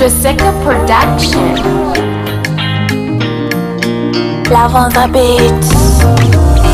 Treseka Production. Love on the beat.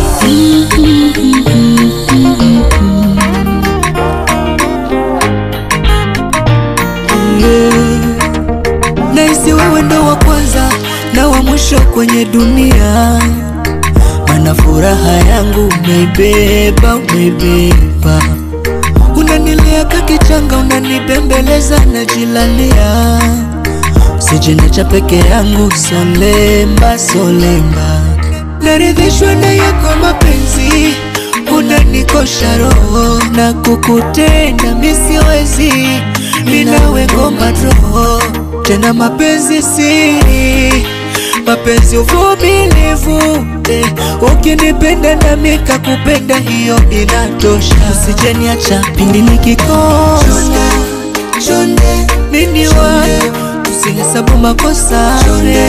Naisi wewe ndo wa kwanza na wa mwisho kwenye dunia, mana furaha yangu umeibeba, umeibeba. Unanilea kakichanga, unanibembeleza, najilalia. Usijiniacha peke yangu, solemba, solemba. Naridhishwa na yako mapenzi, unanikosha roho na kukutenda misiwezi, minawe ngoma roho tena mapenzi siri, mapenzi uvumilivu eh, ukinipenda nami kakupenda, hiyo inatosha. Usijeniacha pindi nikikosa mini wako, usihesabu makosa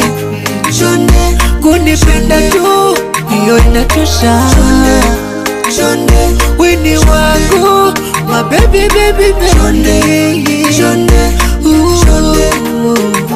kunipenda tu, hiyo inatosha. Wini wangu my baby baby baby Ooh.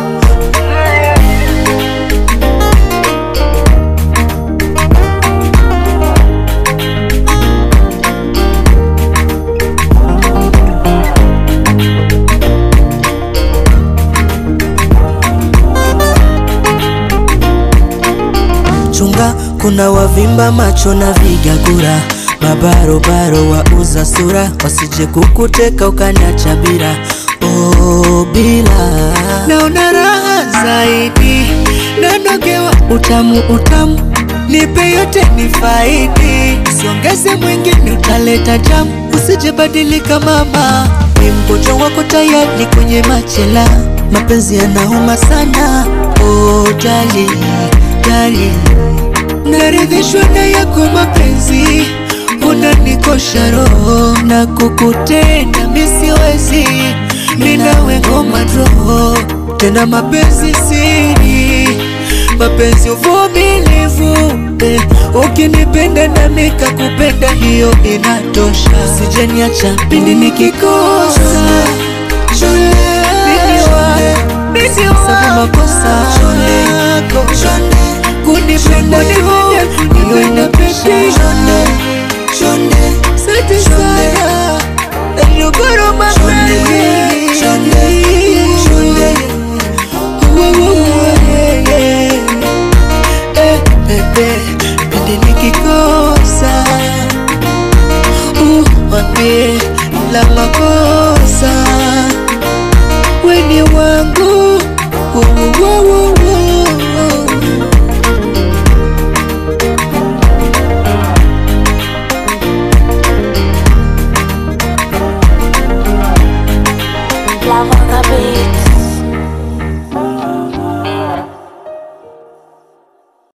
Chunga, kuna wavimba macho na vigagura, mabarobaro wauza sura, wasije kukuteka ukaniacha bila oh, bila. Naona raha zaidi, nanogewa utamu utamu, nipe yote ni faidi, siongeze mwingine utaleta jamu, usije badilika mama, ni mgonjwa wako tayari kwenye machela, mapenzi yanauma sana, oh jali jali naridhishwa na yako mapenzi, unanikosha roho na kukutenda misiwezi, minawe ngoma roho tena mapenzi siri, mapenzi uvumilivu eh, ukinipenda nami kakupenda, hiyo inatosha. Usijeniacha pindi nikikosa mimi wako, mimi wako makosa kunipenda tu, hiyo inatosha. Asante sana nashukuru mapenzi Eh, bebe, pindi nikikosa uh, wambie la makosa weni wangu uh,